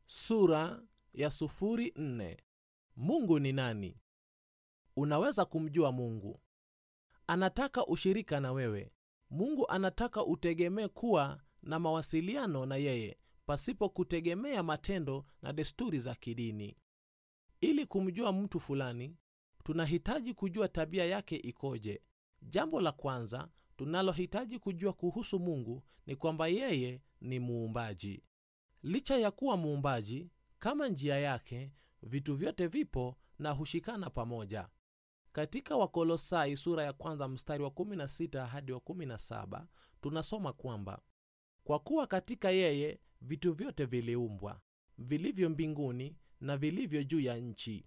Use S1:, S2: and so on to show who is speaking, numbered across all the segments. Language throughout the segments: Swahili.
S1: sura ya sufuri nne. mungu ni nani unaweza kumjua mungu anataka ushirika na wewe mungu anataka utegemee kuwa na mawasiliano na yeye pasipo kutegemea matendo na desturi za kidini ili kumjua mtu fulani tunahitaji kujua tabia yake ikoje jambo la kwanza tunalohitaji kujua kuhusu mungu ni kwamba yeye ni muumbaji licha ya kuwa muumbaji kama njia yake vitu vyote vipo na hushikana pamoja katika wakolosai sura ya kwanza mstari wa 16 hadi wa 17 tunasoma kwamba kwa kuwa katika yeye vitu vyote viliumbwa vilivyo mbinguni na vilivyo juu ya nchi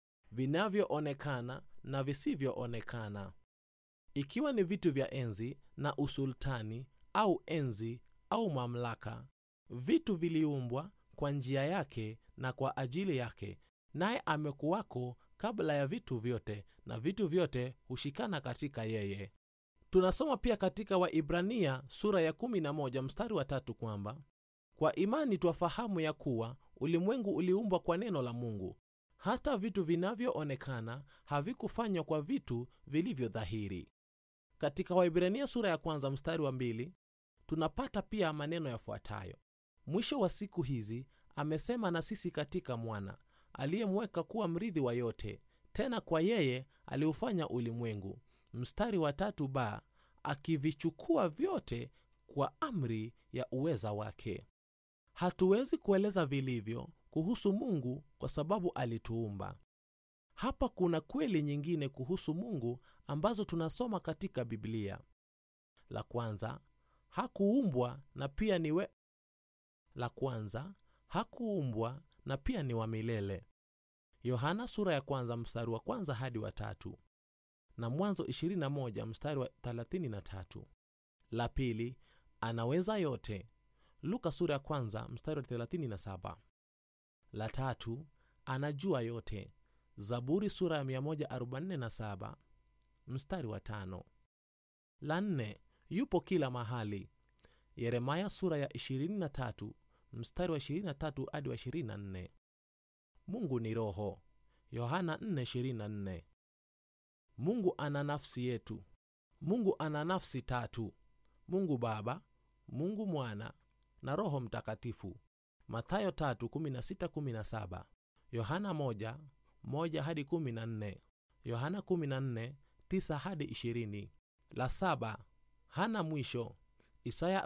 S1: vinavyoonekana na visivyoonekana ikiwa ni vitu vya enzi na usultani au enzi au mamlaka vitu viliumbwa kwa njia yake na kwa ajili yake naye amekuwako kabla ya vitu vyote na vitu vyote hushikana katika yeye tunasoma pia katika waibrania sura ya 11 mstari wa tatu kwamba kwa imani twafahamu ya kuwa ulimwengu uliumbwa kwa neno la mungu hata vitu vinavyoonekana havikufanywa kwa vitu vilivyo dhahiri katika waibrania sura ya kwanza mstari wa mbili tunapata pia maneno yafuatayo mwisho wa siku hizi amesema na sisi katika mwana aliyemweka kuwa mrithi wa yote tena kwa yeye aliufanya ulimwengu mstari wa tatu ba akivichukua vyote kwa amri ya uweza wake hatuwezi kueleza vilivyo kuhusu mungu kwa sababu alituumba hapa kuna kweli nyingine kuhusu mungu ambazo tunasoma katika biblia la kwanza hakuumbwa na pia ni we... la kwanza hakuumbwa na pia ni wa milele yohana sura ya kwanza mstari wa kwanza hadi wa tatu na mwanzo 21 mstari wa 33 la pili anaweza yote luka sura ya kwanza mstari wa 37 la tatu anajua yote zaburi sura ya 147 mstari wa tano la nne yupo kila mahali yeremaya sura ya 23 mstari wa 23 hadi wa 24 mungu ni roho yohana 4:24 mungu ana nafsi yetu mungu ana nafsi tatu mungu baba mungu mwana na roho mtakatifu mathayo 3:16-17 yohana 1:1 hadi 14 yohana 14:9 hadi 20 la saba hana mwisho isaya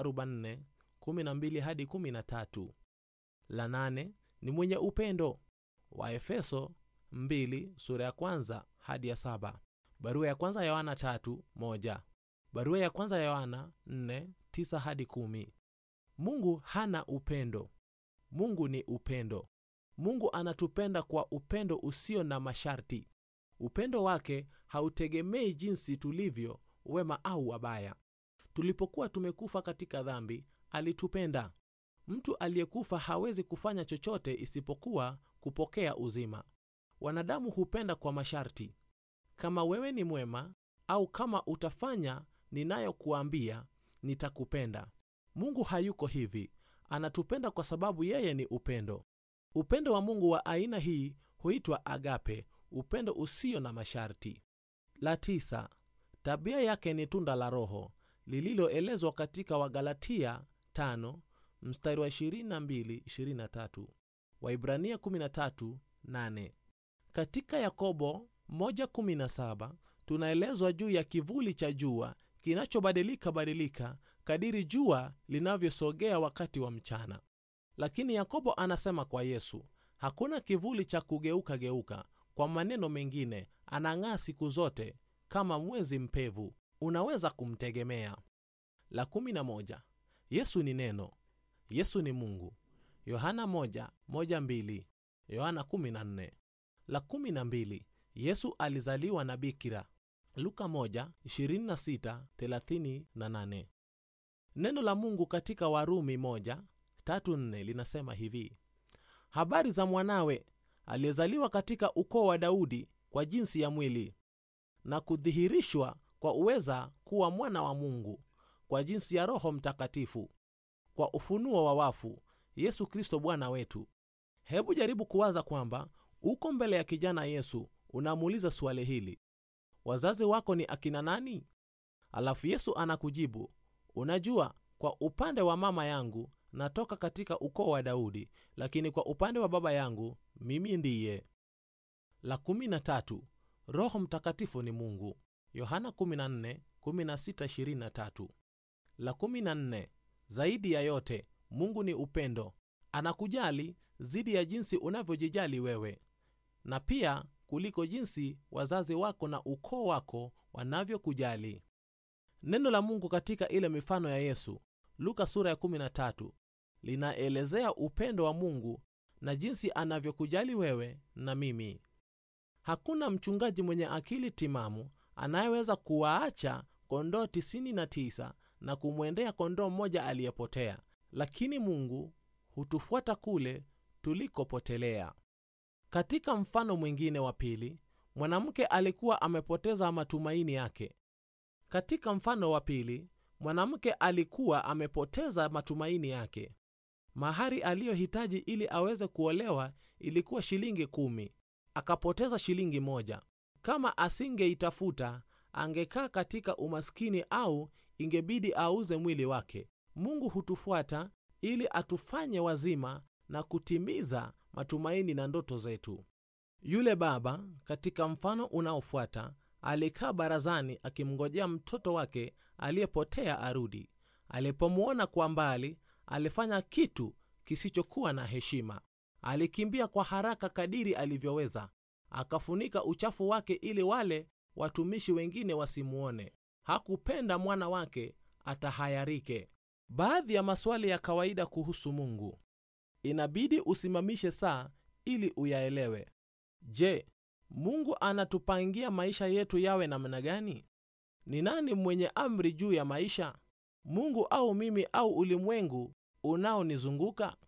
S1: 44:12 hadi 13 la nane ni mwenye upendo waefeso 2 sura ya kwanza hadi ya saba barua ya kwanza ya yohana 3:1 barua ya kwanza ya yohana 4:9 hadi 10 mungu hana upendo mungu ni upendo mungu anatupenda kwa upendo usio na masharti upendo wake hautegemei jinsi tulivyo wema au wabaya tulipokuwa tumekufa katika dhambi alitupenda mtu aliyekufa hawezi kufanya chochote isipokuwa kupokea uzima wanadamu hupenda kwa masharti kama wewe ni mwema au kama utafanya ninayokuambia nitakupenda mungu hayuko hivi anatupenda kwa sababu yeye ni upendo upendo wa mungu wa aina hii huitwa agape upendo usio na masharti la tisa tabia yake ni tunda la roho lililoelezwa katika wagalatia 5 mstari wa 22-23 waibrania 13:8 katika yakobo 1:17 tunaelezwa juu ya kivuli cha jua kinachobadilika badilika kadiri jua linavyosogea wakati wa mchana lakini yakobo anasema kwa yesu hakuna kivuli cha kugeuka geuka kwa maneno mengine anang'aa siku zote kama mwezi mpevu unaweza kumtegemea la 11 yesu ni neno yesu ni mungu yohana 1:12 yohana 14 la 12 yesu alizaliwa na bikira luka 1:26-38 neno la mungu katika warumi 1:3-4 linasema hivi habari za mwanawe aliyezaliwa katika ukoo wa daudi kwa jinsi ya mwili na kudhihirishwa kwa uweza kuwa mwana wa mungu kwa jinsi ya roho mtakatifu kwa ufunuo wa wafu yesu kristo bwana wetu hebu jaribu kuwaza kwamba uko mbele ya kijana yesu unamuuliza swali hili wazazi wako ni akina nani alafu yesu anakujibu unajua kwa upande wa mama yangu natoka katika ukoo wa daudi lakini kwa upande wa baba yangu mimi ndiye la 13 roho mtakatifu ni mungu yohana 14, 16, la 14 zaidi ya yote mungu ni upendo anakujali zidi ya jinsi unavyojijali wewe na pia kuliko jinsi wazazi wako na ukoo wako wanavyokujali neno la mungu katika ile mifano ya yesu luka sura ya 13 linaelezea upendo wa mungu na jinsi anavyokujali wewe na mimi hakuna mchungaji mwenye akili timamu anayeweza kuwaacha kondoo 99 na kumwendea kondoo mmoja aliyepotea lakini mungu hutufuata kule tulikopotelea katika mfano mwingine wa pili mwanamke alikuwa amepoteza matumaini yake katika mfano wa pili mwanamke alikuwa amepoteza matumaini yake mahari aliyohitaji ili aweze kuolewa ilikuwa shilingi kumi akapoteza shilingi moja kama asingeitafuta angekaa katika umaskini au ingebidi auze mwili wake mungu hutufuata ili atufanye wazima na kutimiza matumaini na ndoto zetu yule baba katika mfano unaofuata alikaa barazani akimngojea mtoto wake aliyepotea arudi alipomwona kwa mbali alifanya kitu kisichokuwa na heshima alikimbia kwa haraka kadiri alivyoweza akafunika uchafu wake ili wale watumishi wengine wasimuone hakupenda mwana wake atahayarike baadhi ya maswali ya kawaida kuhusu mungu inabidi usimamishe saa ili uyaelewe je mungu anatupangia maisha yetu yawe namna gani ni nani mwenye amri juu ya maisha mungu au mimi au ulimwengu unaonizunguka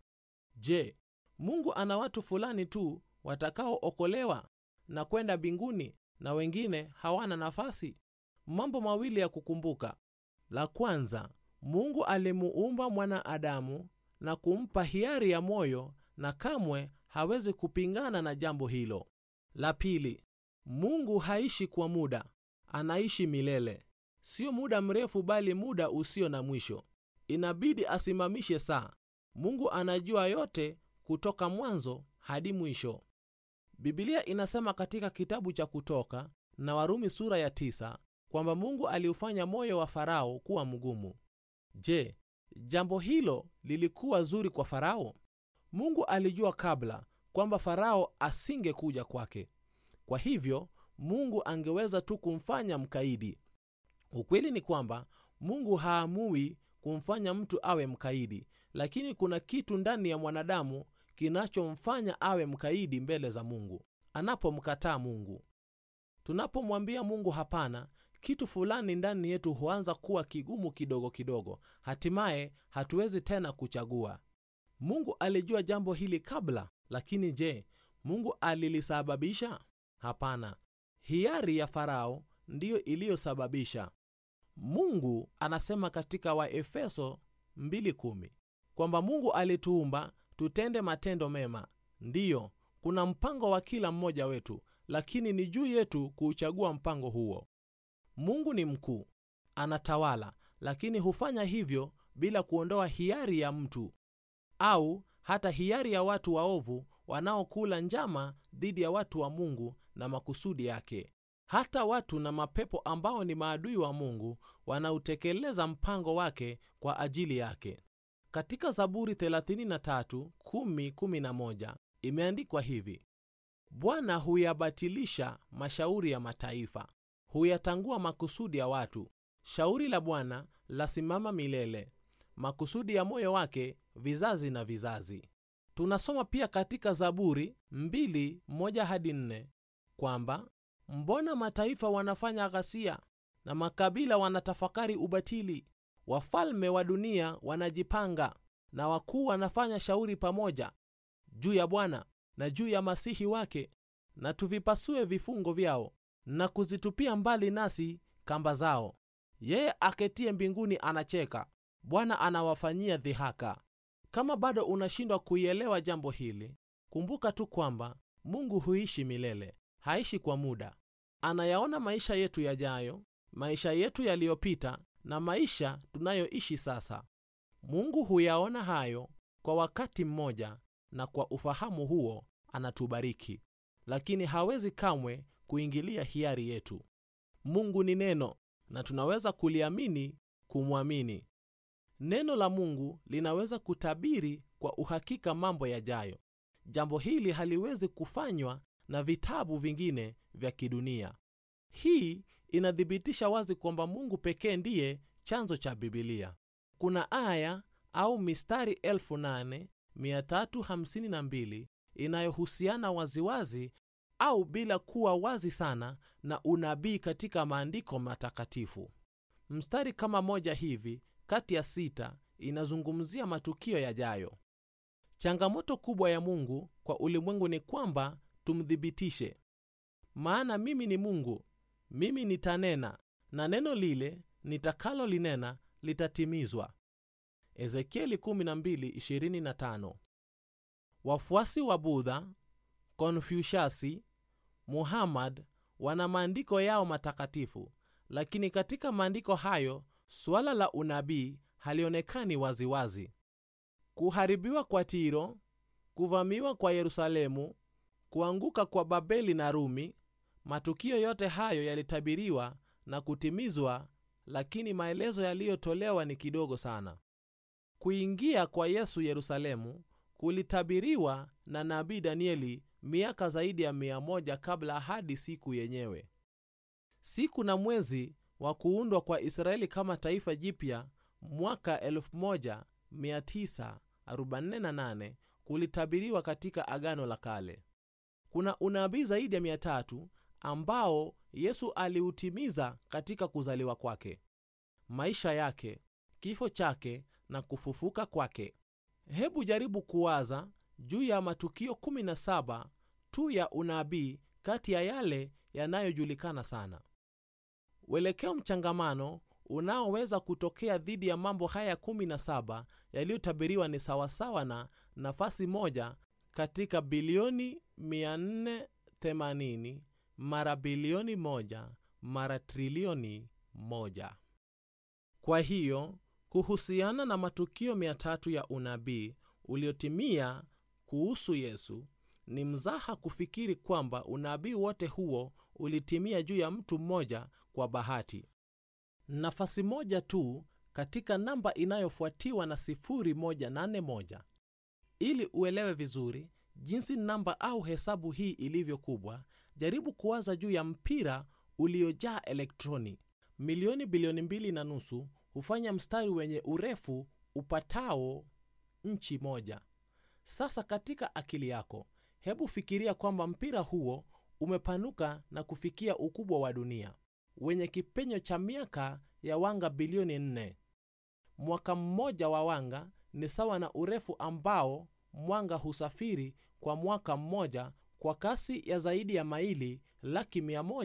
S1: je mungu ana watu fulani tu watakaookolewa na kwenda mbinguni na wengine hawana nafasi mambo mawili ya kukumbuka la kwanza mungu alimuumba mwanadamu na kumpa hiari ya moyo na kamwe hawezi kupingana na jambo hilo la pili mungu haishi kwa muda anaishi milele sio muda mrefu bali muda usio na mwisho inabidi asimamishe saa mungu anajua yote kutoka mwanzo hadi mwisho bibilia inasema katika kitabu cha kutoka na warumi sura ya tisa kwamba mungu aliufanya moyo wa farao kuwa mgumu je jambo hilo lilikuwa zuri kwa farao mungu alijua kabla kwamba farao asingekuja kwake kwa hivyo mungu angeweza tu kumfanya mkaidi ukweli ni kwamba mungu haamui kumfanya mtu awe mkaidi lakini kuna kitu ndani ya mwanadamu kinachomfanya awe mkaidi mbele za mungu anapomkataa mungu tunapomwambia mungu hapana kitu fulani ndani yetu huanza kuwa kigumu kidogo kidogo hatimaye hatuwezi tena kuchagua mungu alijua jambo hili kabla lakini je mungu alilisababisha hapana hiari ya farao ndiyo iliyosababisha mungu anasema katika waefeso 2:10 kwamba mungu alituumba tutende matendo mema ndiyo kuna mpango wa kila mmoja wetu lakini ni juu yetu kuuchagua mpango huo mungu ni mkuu anatawala lakini hufanya hivyo bila kuondoa hiari ya mtu au hata hiari ya watu waovu wanaokula njama dhidi ya watu wa mungu na makusudi yake hata watu na mapepo ambao ni maadui wa mungu wanautekeleza mpango wake kwa ajili yake katika zaburi 33:10-11 imeandikwa hivi bwana huyabatilisha mashauri ya mataifa huyatangua makusudi ya watu shauri la bwana lasimama milele makusudi ya moyo wake vizazi na vizazi tunasoma pia katika zaburi 2:1-4 kwamba mbona mataifa wanafanya ghasia na makabila wanatafakari ubatili wafalme wa dunia wanajipanga na wakuu wanafanya shauri pamoja juu ya bwana na juu ya masihi wake na tuvipasue vifungo vyao na kuzitupia mbali nasi kamba zao yeye aketie mbinguni anacheka bwana anawafanyia dhihaka kama bado unashindwa kuielewa jambo hili kumbuka tu kwamba mungu huishi milele haishi kwa muda anayaona maisha yetu yajayo maisha yetu yaliyopita na maisha tunayoishi sasa mungu huyaona hayo kwa wakati mmoja na kwa ufahamu huo anatubariki lakini hawezi kamwe kuingilia hiari yetu mungu ni neno na tunaweza kuliamini kumwamini neno la mungu linaweza kutabiri kwa uhakika mambo yajayo jambo hili haliwezi kufanywa na vitabu vingine vya kidunia hii inathibitisha wazi kwamba mungu pekee ndiye chanzo cha bibilia kuna aya au mistari 8352 inayohusiana waziwazi au bila kuwa wazi sana na unabii katika maandiko matakatifu mstari kama moja hivi kati ya sita inazungumzia matukio yajayo changamoto kubwa ya mungu kwa ulimwengu ni kwamba tumthibitishe maana mimi ni mungu mimi nitanena na neno lile nitakalolinena litatimizwa ezekieli 12:25 wafuasi wa budha konfushasi muhammad wana maandiko yao matakatifu lakini katika maandiko hayo suala la unabii halionekani waziwazi kuharibiwa kwa tiro kuvamiwa kwa yerusalemu kuanguka kwa babeli na rumi matukio yote hayo yalitabiriwa na kutimizwa lakini maelezo yaliyotolewa ni kidogo sana kuingia kwa yesu yerusalemu kulitabiriwa na nabii danieli miaka zaidi ya mia moja kabla hadi siku yenyewe siku na mwezi wa kuundwa kwa israeli kama taifa jipya mwaka 1948 kulitabiriwa katika agano la kale kuna unabii zaidi ya 300 ambao yesu aliutimiza katika kuzaliwa kwake maisha yake kifo chake na kufufuka kwake hebu jaribu kuwaza juu ya matukio 17 tu ya unabii kati ya yale yanayojulikana sana uelekeo mchangamano unaoweza kutokea dhidi ya mambo haya 17 yaliyotabiriwa ni sawasawa na nafasi moja katika bilioni 480 mara bilioni moja mara trilioni moja kwa hiyo kuhusiana na matukio 300 ya unabii uliotimia kuhusu yesu ni mzaha kufikiri kwamba unabii wote huo ulitimia juu ya mtu mmoja kwa bahati nafasi moja tu katika namba inayofuatiwa na 181 ili uelewe vizuri jinsi namba au hesabu hii ilivyo kubwa jaribu kuwaza juu ya mpira uliojaa elektroni milioni bilioni mbili na nusu hufanya mstari wenye urefu upatao nchi moja sasa katika akili yako hebu fikiria kwamba mpira huo umepanuka na kufikia ukubwa wa dunia wenye kipenyo cha miaka ya wanga bilioni 4 mwaka mmoja wa wanga ni sawa na urefu ambao mwanga husafiri kwa mwaka mmoja kwa kasi ya zaidi ya maili laki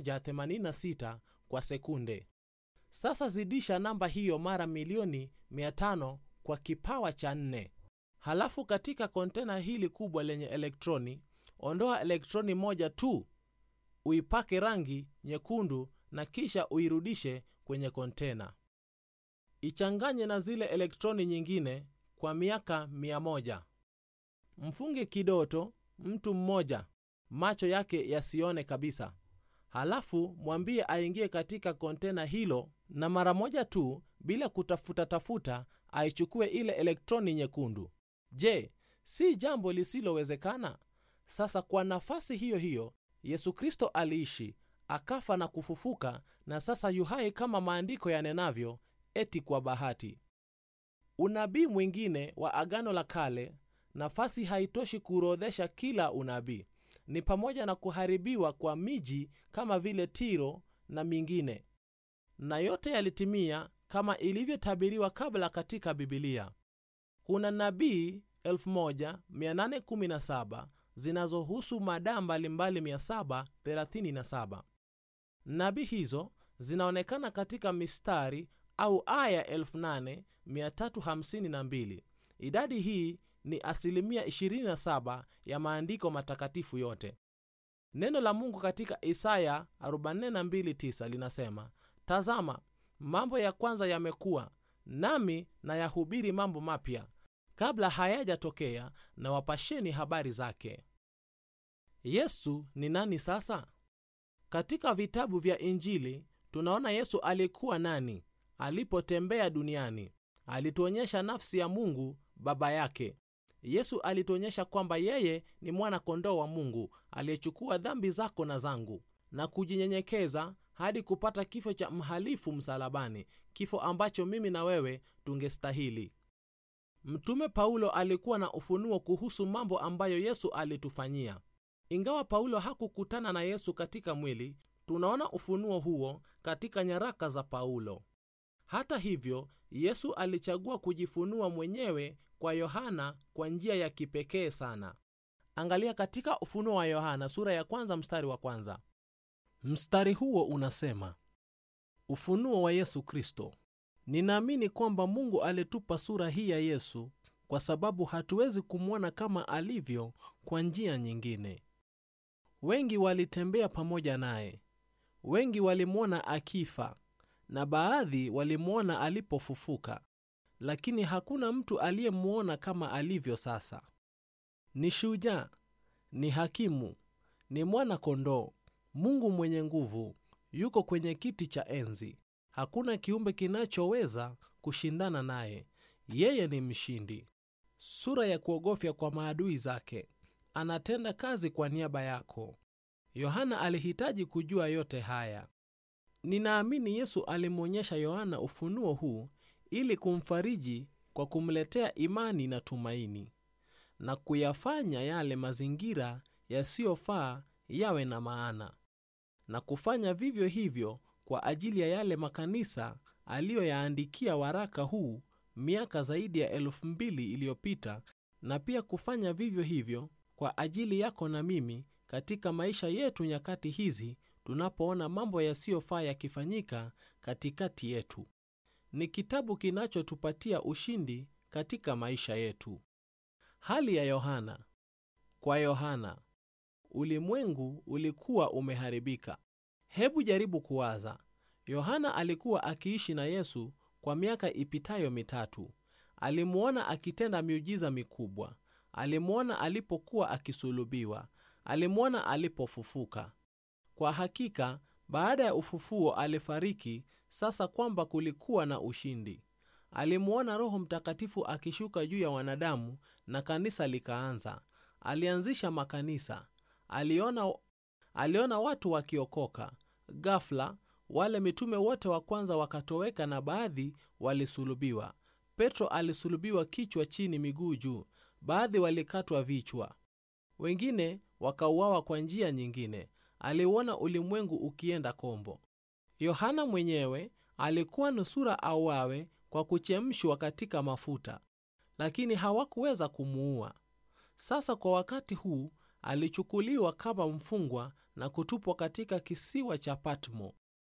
S1: 186 kwa sekunde sasa zidisha namba hiyo mara milioni 500 kwa kipawa cha nne halafu katika kontena hili kubwa lenye elektroni ondoa elektroni moja tu uipake rangi nyekundu na kisha uirudishe kwenye kontena ichanganye na zile elektroni nyingine kwa miaka 100 mfunge kidoto mtu mmoja macho yake yasione kabisa halafu mwambie aingie katika kontena hilo na mara moja tu bila kutafuta tafuta aichukue ile elektroni nyekundu je si jambo lisilowezekana sasa kwa nafasi hiyo hiyo yesu kristo aliishi akafa na kufufuka na sasa yuhai kama maandiko yanenavyo eti kwa bahati unabii mwingine wa agano la kale nafasi haitoshi kuorodhesha kila unabii ni pamoja na kuharibiwa kwa miji kama vile tiro na mingine na yote yalitimia kama ilivyotabiriwa kabla katika bibilia kuna nabii 1817 zinazohusu madaa mbalimbali 737 nabii hizo zinaonekana katika mistari au aya 8352 idadi hii ni asilimia 27 ya maandiko matakatifu yote neno la mungu katika isaya 429 linasema tazama mambo ya kwanza yamekuwa nami na yahubiri mambo mapya kabla hayajatokea na wapasheni habari zake yesu ni nani sasa katika vitabu vya injili tunaona yesu alikuwa nani alipotembea duniani alituonyesha nafsi ya mungu baba yake yesu alituonyesha kwamba yeye ni mwana kondoo wa mungu aliyechukua dhambi zako na zangu na kujinyenyekeza hadi kupata kifo cha mhalifu msalabani kifo ambacho mimi na wewe tungestahili mtume paulo alikuwa na ufunuo kuhusu mambo ambayo yesu alitufanyia ingawa paulo hakukutana na yesu katika mwili tunaona ufunuo huo katika nyaraka za paulo hata hivyo yesu alichagua kujifunua mwenyewe kwa yohana kwa njia ya kipekee sana angalia katika ufunuo wa yohana sura ya kwanza mstari wa kwanza mstari huo unasema ufunuo wa yesu kristo ninaamini kwamba mungu alitupa sura hii ya yesu kwa sababu hatuwezi kumwona kama alivyo kwa njia nyingine wengi walitembea pamoja naye wengi walimwona akifa na baadhi walimwona alipofufuka lakini hakuna mtu aliyemwona kama alivyo sasa ni shujaa ni hakimu ni mwana kondoo mungu mwenye nguvu yuko kwenye kiti cha enzi hakuna kiumbe kinachoweza kushindana naye yeye ni mshindi sura ya kuogofya kwa maadui zake anatenda kazi kwa niaba yako yohana alihitaji kujua yote haya ninaamini yesu alimwonyesha yohana ufunuo huu ili kumfariji kwa kumletea imani na tumaini na kuyafanya yale mazingira yasiyofaa yawe na maana na kufanya vivyo hivyo kwa ajili ya yale makanisa aliyoyaandikia waraka huu miaka zaidi ya elfu mbili iliyopita na pia kufanya vivyo hivyo kwa ajili yako na mimi katika maisha yetu nyakati hizi tunapoona mambo yasiyofaa yakifanyika katikati yetu ni kitabu kinachotupatia ushindi katika maisha yetu hali ya yohana kwa yohana ulimwengu ulikuwa umeharibika hebu jaribu kuwaza yohana alikuwa akiishi na yesu kwa miaka ipitayo mitatu alimwona akitenda miujiza mikubwa alimwona alipokuwa akisulubiwa alimwona alipofufuka kwa hakika baada ya ufufuo alifariki sasa kwamba kulikuwa na ushindi alimwona roho mtakatifu akishuka juu ya wanadamu na kanisa likaanza alianzisha makanisa aliona, aliona watu wakiokoka gafla wale mitume wote wa kwanza wakatoweka na baadhi walisulubiwa petro alisulubiwa kichwa chini miguu juu baadhi walikatwa vichwa wengine wakauawa kwa njia nyingine aliuona ulimwengu ukienda kombo yohana mwenyewe alikuwa nusura auawe kwa kuchemshwa katika mafuta lakini hawakuweza kumuua sasa kwa wakati huu alichukuliwa kama mfungwa na kutupwa katika kisiwa cha patmo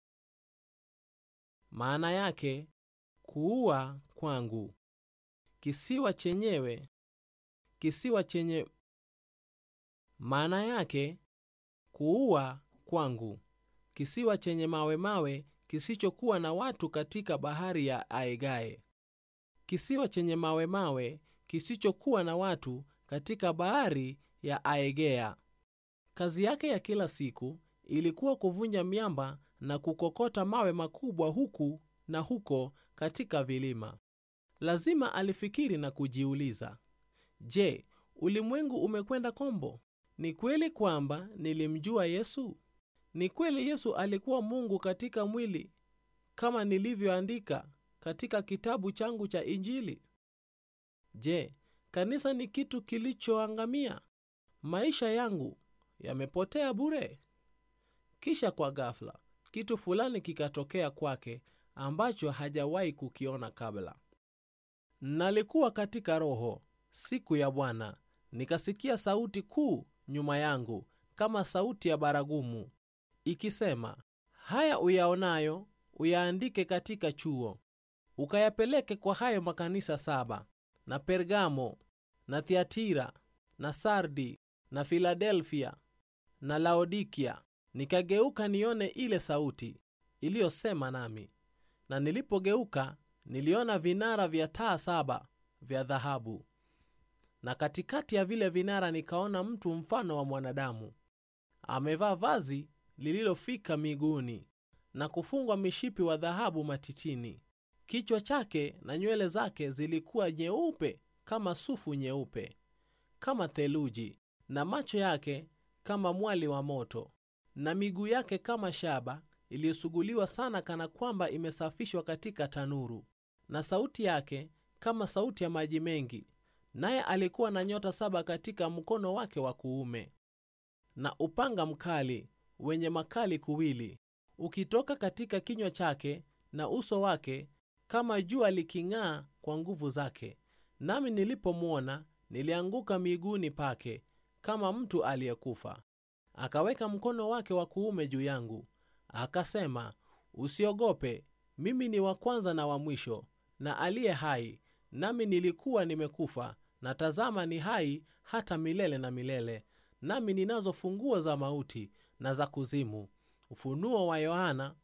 S1: maana yake kuua kwangu kisiwa chenyewe kisiwa chenye maana yake kuua kwangu kisiwa chenye mawe mawe kisichokuwa na watu katika bahari ya aegae kisiwa chenye mawe mawe kisichokuwa na watu katika bahari ya aegea kazi yake ya kila siku ilikuwa kuvunja miamba na kukokota mawe makubwa huku na huko katika vilima lazima alifikiri na kujiuliza je ulimwengu umekwenda kombo ni kweli kwamba nilimjua yesu ni kweli yesu alikuwa mungu katika mwili kama nilivyoandika katika kitabu changu cha injili je kanisa ni kitu kilichoangamia maisha yangu yamepotea bure kisha kwa ghafla kitu fulani kikatokea kwake ambacho hajawahi kukiona kabla nalikuwa katika roho siku ya bwana nikasikia sauti kuu nyuma yangu kama sauti ya baragumu ikisema haya uyaonayo uyaandike katika chuo ukayapeleke kwa hayo makanisa saba na pergamo na thiatira na sardi na filadelfia na laodikia nikageuka nione ile sauti iliyosema nami na nilipogeuka niliona vinara vya taa saba vya dhahabu na katikati ya vile vinara nikaona mtu mfano wa mwanadamu amevaa vazi lililofika miguuni na kufungwa mishipi wa dhahabu matitini kichwa chake na nywele zake zilikuwa nyeupe kama sufu nyeupe kama theluji na macho yake kama mwali wa moto na miguu yake kama shaba iliyosuguliwa sana kana kwamba imesafishwa katika tanuru na sauti yake kama sauti ya maji mengi naye alikuwa na nyota saba katika mkono wake wa kuume na upanga mkali wenye makali kuwili ukitoka katika kinywa chake na uso wake kama jua liking'aa kwa nguvu zake nami nilipomwona nilianguka miguuni pake kama mtu aliyekufa akaweka mkono wake wa kuume juu yangu akasema usiogope mimi ni wa kwanza na wa mwisho na aliye hai nami nilikuwa nimekufa na tazama ni hai hata milele na milele nami ninazo funguo za mauti na za kuzimu ufunuo wa yohana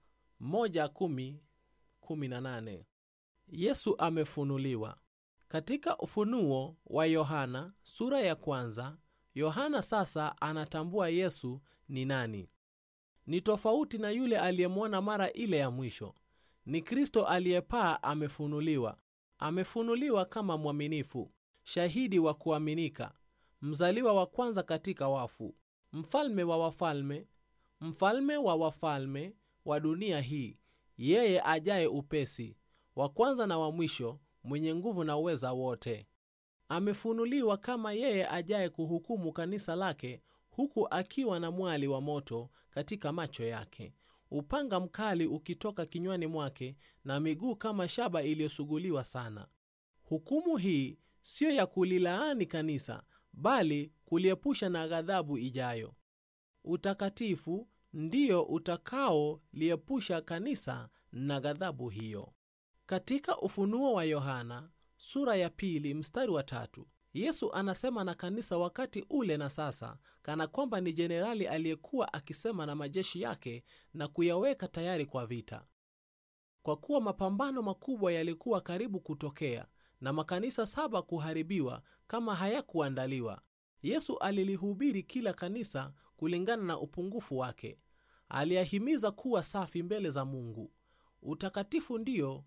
S1: 1:10-18 yesu amefunuliwa katika ufunuo wa yohana sura ya kwanza yohana sasa anatambua yesu ni nani ni tofauti na yule aliyemwona mara ile ya mwisho ni kristo aliyepaa amefunuliwa amefunuliwa kama mwaminifu shahidi wa kuaminika mzaliwa wa kwanza katika wafu mfalme wa wafalme mfalme wa wafalme wa dunia hii yeye ajaye upesi wa kwanza na wa mwisho mwenye nguvu na uweza wote amefunuliwa kama yeye ajaye kuhukumu kanisa lake huku akiwa na mwali wa moto katika macho yake upanga mkali ukitoka kinywani mwake na miguu kama shaba iliyosuguliwa sana hukumu hii siyo ya kulilaani kanisa bali kuliepusha na ghadhabu ijayo utakatifu ndiyo utakaoliepusha kanisa na ghadhabu hiyo katika ufunuo wa yohana sura ya pili mstari wa tatu yesu anasema na kanisa wakati ule na sasa kana kwamba ni jenerali aliyekuwa akisema na majeshi yake na kuyaweka tayari kwa vita kwa kuwa mapambano makubwa yalikuwa karibu kutokea na makanisa saba kuharibiwa kama hayakuandaliwa yesu alilihubiri kila kanisa kulingana na upungufu wake aliyahimiza kuwa safi mbele za mungu utakatifu ndio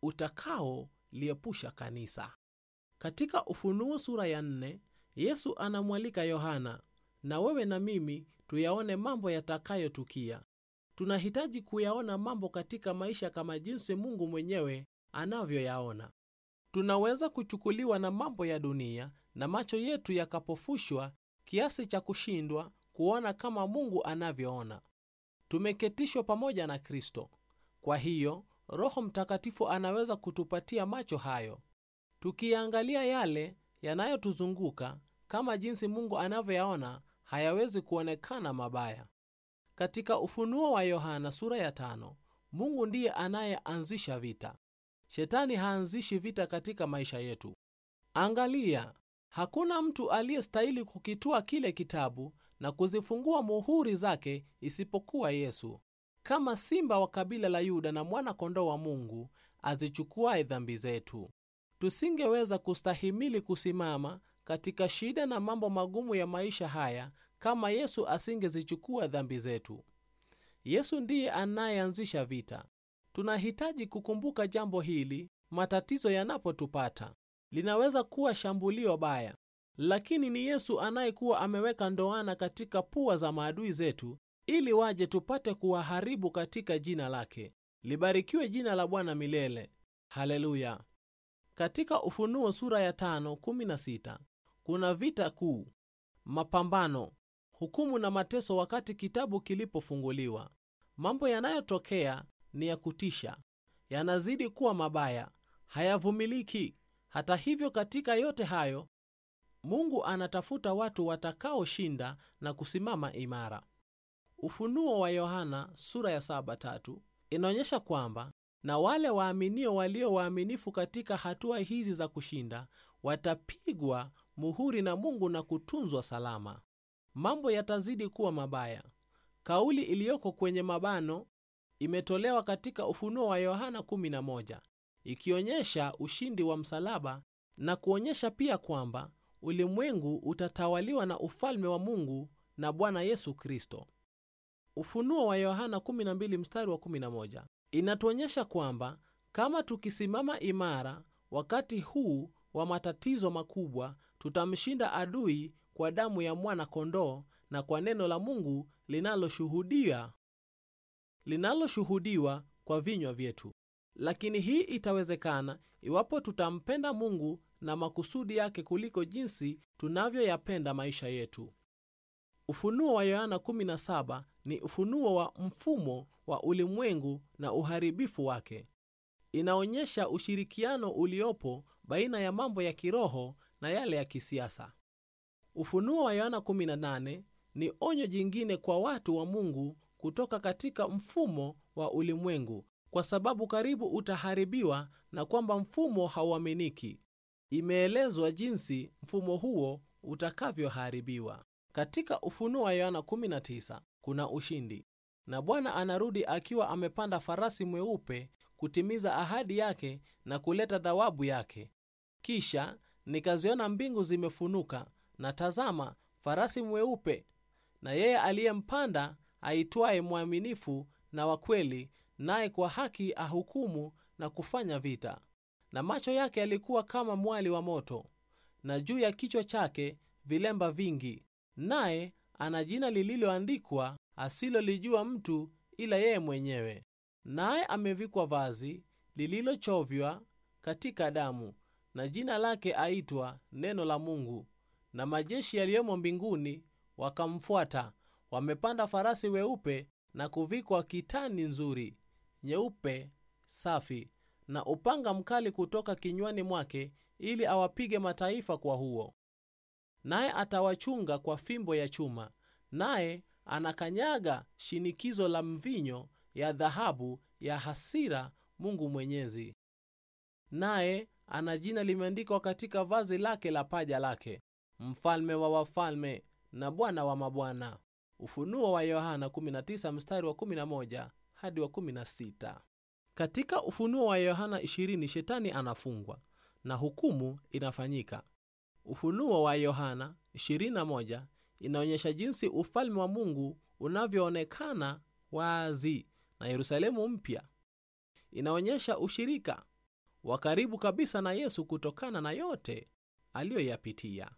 S1: utakaoliepusha kanisa katika ufunuo sura ya nne yesu anamwalika yohana na wewe na mimi tuyaone mambo yatakayotukia tunahitaji kuyaona mambo katika maisha kama jinsi mungu mwenyewe anavyoyaona tunaweza kuchukuliwa na mambo ya dunia na macho yetu yakapofushwa kiasi cha kushindwa kuona kama mungu anavyoona tumeketishwa pamoja na kristo kwa hiyo roho mtakatifu anaweza kutupatia macho hayo tukiangalia yale yanayotuzunguka kama jinsi mungu anavyoyaona hayawezi kuonekana mabaya katika ufunuo wa yohana sura ya tano mungu ndiye anayeanzisha vita shetani haanzishi vita katika maisha yetu angalia hakuna mtu aliyestahili kukitua kile kitabu na kuzifungua muhuri zake isipokuwa yesu kama simba wa kabila la yuda na mwana kondoo wa mungu azichukuaye dhambi zetu tusingeweza kustahimili kusimama katika shida na mambo magumu ya maisha haya kama yesu asingezichukua dhambi zetu yesu ndiye anayeanzisha vita tunahitaji kukumbuka jambo hili matatizo yanapotupata linaweza kuwa shambulio baya lakini ni yesu anayekuwa ameweka ndoana katika pua za maadui zetu ili waje tupate kuwaharibu katika jina lake libarikiwe jina la bwana milele haleluya katika ufunuo sura ya tano, kumi na sita, kuna vita kuu mapambano hukumu na mateso wakati kitabu kilipofunguliwa mambo yanayotokea ni ya kutisha yanazidi kuwa mabaya hayavumiliki hata hivyo katika yote hayo mungu anatafuta watu watakaoshinda na kusimama imara ufunuo wa yohana sura ya saba tatu inaonyesha kwamba na wale waaminio walio waaminifu katika hatua hizi za kushinda watapigwa muhuri na mungu na kutunzwa salama mambo yatazidi kuwa mabaya kauli iliyoko kwenye mabano imetolewa katika ufunuo wa yohana 11 ikionyesha ushindi wa msalaba na kuonyesha pia kwamba ulimwengu utatawaliwa na ufalme wa mungu na bwana yesu kristo ufunuo wa yohana 12 mstari wa 11 inatuonyesha kwamba kama tukisimama imara wakati huu wa matatizo makubwa tutamshinda adui kwa damu ya mwana kondoo na kwa neno la mungu linaloshuhudia linaloshuhudiwa kwa vinywa vyetu lakini hii itawezekana iwapo tutampenda mungu na makusudi yake kuliko jinsi tunavyoyapenda maisha yetu ufunuo wa yohana 17 ni ufunuo wa mfumo wa ulimwengu na uharibifu wake inaonyesha ushirikiano uliopo baina ya mambo ya kiroho na yale ya kisiasa ufunuo wa yohana 18 ni onyo jingine kwa watu wa mungu kutoka katika mfumo wa ulimwengu kwa sababu karibu utaharibiwa na kwamba mfumo hauaminiki imeelezwa jinsi mfumo huo utakavyoharibiwa katika ufunuo wa yohana 19 kuna ushindi na bwana anarudi akiwa amepanda farasi mweupe kutimiza ahadi yake na kuleta thawabu yake kisha nikaziona mbingu zimefunuka na tazama farasi mweupe na yeye aliyempanda aitwaye mwaminifu na wakweli naye kwa haki ahukumu na kufanya vita na macho yake yalikuwa kama mwali wa moto na juu ya kichwa chake vilemba vingi naye ana jina lililoandikwa asilolijua mtu ila yeye mwenyewe naye amevikwa vazi lililochovywa katika damu na jina lake aitwa neno la mungu na majeshi yaliyomo mbinguni wakamfuata wamepanda farasi weupe na kuvikwa kitani nzuri nyeupe safi na upanga mkali kutoka kinywani mwake ili awapige mataifa kwa huo naye atawachunga kwa fimbo ya chuma naye anakanyaga shinikizo la mvinyo ya dhahabu ya hasira mungu mwenyezi naye ana jina limeandikwa katika vazi lake la paja lake mfalme wa wafalme na bwana wa mabwana ufunuo wa yohana 19 mstari wa 11 hadi wa 16 katika ufunuo wa yohana 20 shetani anafungwa na hukumu inafanyika ufunuo wa yohana 21 inaonyesha jinsi ufalme wa mungu unavyoonekana wazi na yerusalemu mpya inaonyesha ushirika wa karibu kabisa na yesu kutokana na yote aliyoyapitia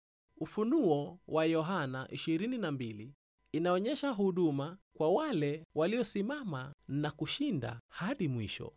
S1: ufunuo wa yohana 22 inaonyesha huduma kwa wale waliosimama na kushinda hadi mwisho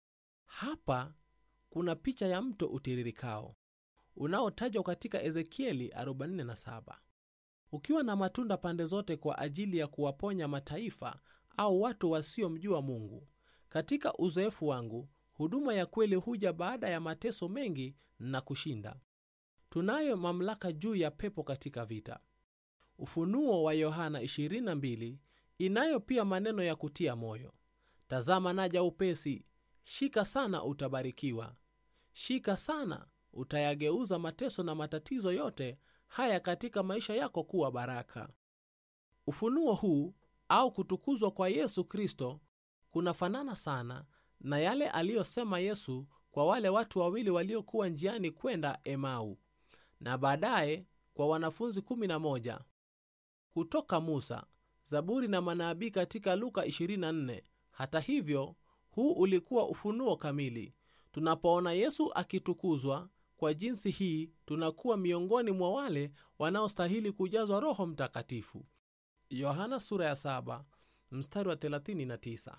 S1: hapa kuna picha ya mto utiririkao unaotajwa katika ezekieli 47 ukiwa na matunda pande zote kwa ajili ya kuwaponya mataifa au watu wasiomjua mungu katika uzoefu wangu huduma ya kweli huja baada ya mateso mengi na kushinda tunayo mamlaka juu ya pepo katika vita ufunuo wa yohana 22 inayo pia maneno ya kutia moyo tazama naja upesi shika sana utabarikiwa shika sana utayageuza mateso na matatizo yote haya katika maisha yako kuwa baraka ufunuo huu au kutukuzwa kwa yesu kristo kunafanana sana na yale aliyosema yesu kwa wale watu wawili waliokuwa njiani kwenda emau na baadaye kwa wanafunzi 11 kutoka musa zaburi na manabii katika luka 24 hata hivyo huu ulikuwa ufunuo kamili tunapoona yesu akitukuzwa kwa jinsi hii tunakuwa miongoni mwa wale wanaostahili kujazwa roho mtakatifu yohana sura ya 7 mstari wa 39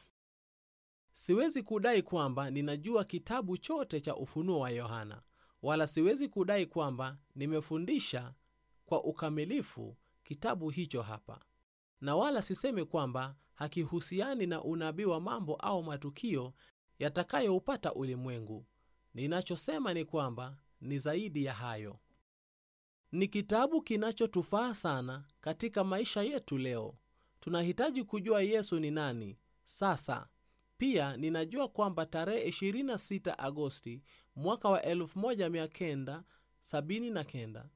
S1: siwezi kudai kwamba ninajua kitabu chote cha ufunuo wa yohana wala siwezi kudai kwamba nimefundisha kwa ukamilifu kitabu hicho hapa na wala sisemi kwamba hakihusiani na unabii wa mambo au matukio yatakayoupata ulimwengu ninachosema ni kwamba ni zaidi ya hayo ni kitabu kinachotufaa sana katika maisha yetu leo tunahitaji kujua yesu ni nani sasa pia ninajua kwamba tarehe 26 agosti mwaka wa 1979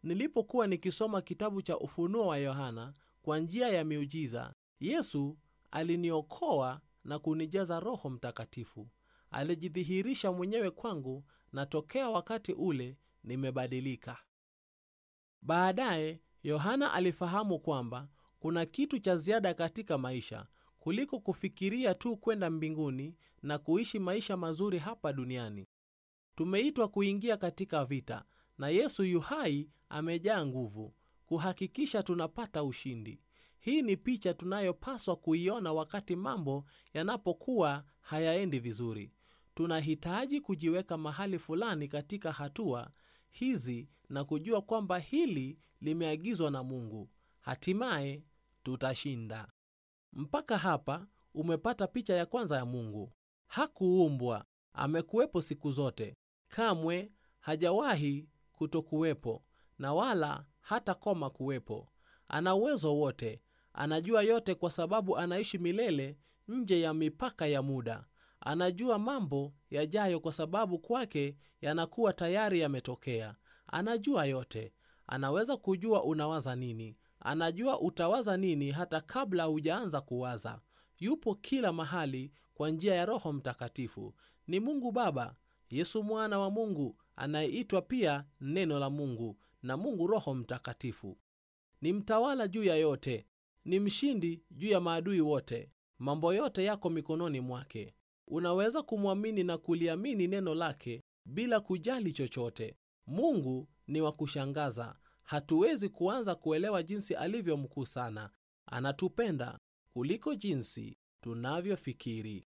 S1: nilipokuwa nikisoma kitabu cha ufunuo wa yohana kwa njia ya miujiza yesu aliniokoa na kunijaza roho mtakatifu alijidhihirisha mwenyewe kwangu na tokea wakati ule nimebadilika baadaye yohana alifahamu kwamba kuna kitu cha ziada katika maisha kuliko kufikiria tu kwenda mbinguni na kuishi maisha mazuri hapa duniani tumeitwa kuingia katika vita na yesu yuhai amejaa nguvu kuhakikisha tunapata ushindi hii ni picha tunayopaswa kuiona wakati mambo yanapokuwa hayaendi vizuri tunahitaji kujiweka mahali fulani katika hatua hizi na kujua kwamba hili limeagizwa na mungu hatimaye tutashinda mpaka hapa umepata picha ya kwanza ya mungu hakuumbwa amekuwepo siku zote kamwe hajawahi kutokuwepo na wala hata koma kuwepo ana uwezo wote anajua yote kwa sababu anaishi milele nje ya mipaka ya muda anajua mambo yajayo kwa sababu kwake yanakuwa tayari yametokea anajua yote anaweza kujua unawaza nini anajua utawaza nini hata kabla hujaanza kuwaza yupo kila mahali kwa njia ya roho mtakatifu ni mungu baba yesu mwana wa mungu anayeitwa pia neno la mungu na mungu roho mtakatifu ni mtawala juu ya yote ni mshindi juu ya maadui wote mambo yote yako mikononi mwake unaweza kumwamini na kuliamini neno lake bila kujali chochote mungu ni wa kushangaza hatuwezi kuanza kuelewa jinsi alivyo mkuu sana anatupenda kuliko jinsi tunavyofikiri